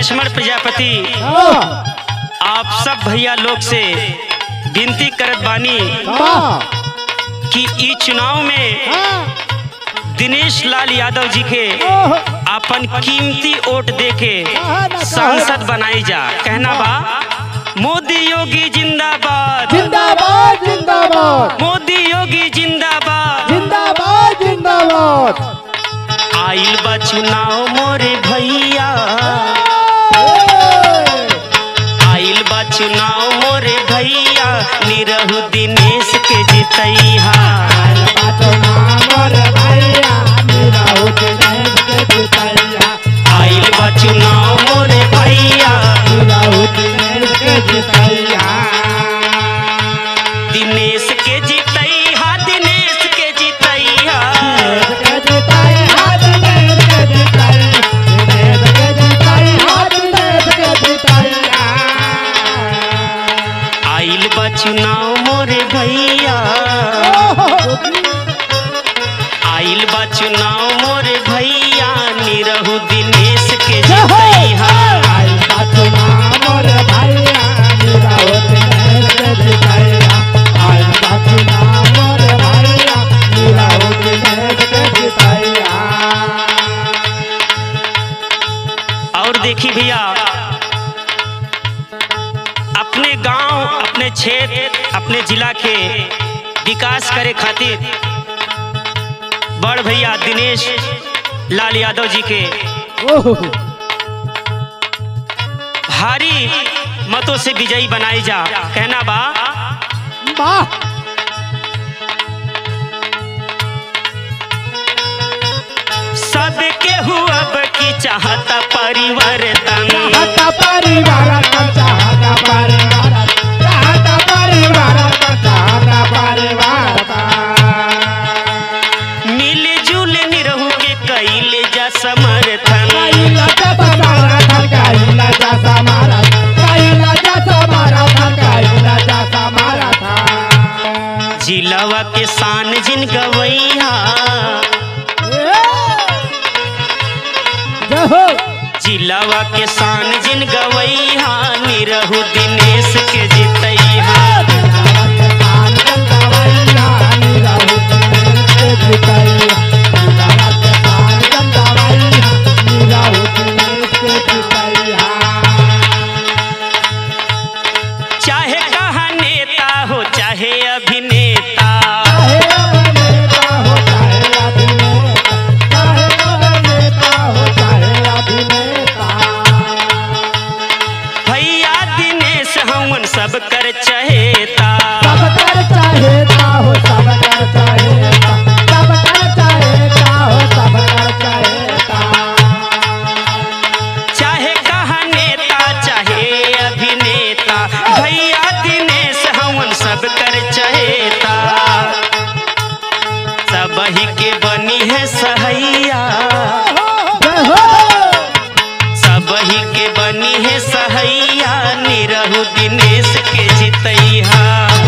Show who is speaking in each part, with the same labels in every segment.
Speaker 1: लक्ष्मण प्रजापति
Speaker 2: हाँ,
Speaker 1: आप सब भैया लोग से विनती करत बानी
Speaker 2: हाँ,
Speaker 1: कि ई चुनाव में
Speaker 2: हाँ,
Speaker 1: दिनेश लाल यादव जी के
Speaker 2: ओह,
Speaker 1: अपन कीमती वोट दे के
Speaker 2: हाँ, ना
Speaker 1: सांसद बनाई जा कहना बा मोदी योगी जिंदाबाद
Speaker 2: जिंदाबाद जिंदाबाद
Speaker 1: मोदी योगी जिंदाबाद
Speaker 2: जिंदाबाद जिंदाबाद
Speaker 1: आइल बा चुनाव मोरे भैया आइल बा चुनाव मोरे भैया निरहु दिनेश के जितैहा आइल बा चुनाव मोरे भैया दिनेश के जितैहा दिनेश के जितैहा आइल बा चुनाव मोरे भैया आइल बा चुनाव मोरे भैया निरहु दिनेश के जितैहा और देखी भैया अपने गांव अपने क्षेत्र अपने जिला के विकास करे खातिर बड़ भैया दिनेश लाल यादव जी के भारी मतों से विजयी बनाई जा कहना बा सबके हुआ की चाहता परिवर्तन मिलजुल निरहु के कैले जा समर्थन जिलावा के शान जिन गवैया जिलावा के शान जिन गवैया निरहु दिनेश के जितैहा चाहे कहा नेता हो चाहे अभिनेता भैया दिनेश हमन सब कर चहेता चाहे कहा नेता चाहे अभिनेता भैया दिनेश हमन सब कर चहेता सब ही के बनी है सहैया सब ही के बनी है सहैया निरहु दिनेश के जितैहा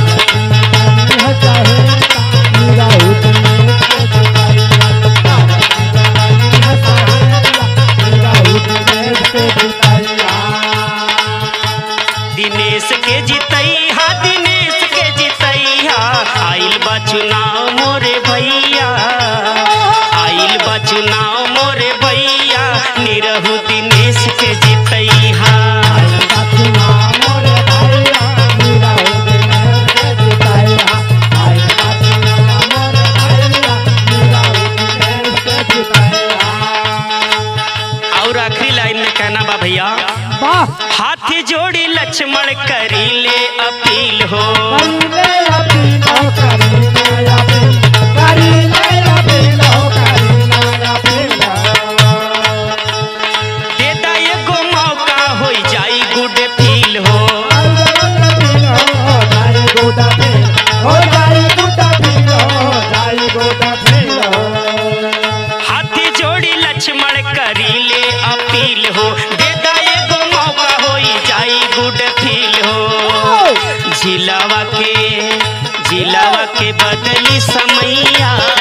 Speaker 1: दिनेश के जितैहा दिनेश के जितैहा आइल बा चुनाव मोरे भैया आइल बा चुनाव मोरे भैया निरहु दिनेश के जितैहा और आखिरी लाइन में कहना बा भैया हाथ जोड़ी लक्ष्मण करी ले अपील हो देता एगो मौका हो जाई गुड फील हो हाथ जोड़ी लक्ष्मण करी ले अपील हो देता एगो मौका हो जाई गुड फील हो जिलावा के जिलावा के बदली समैया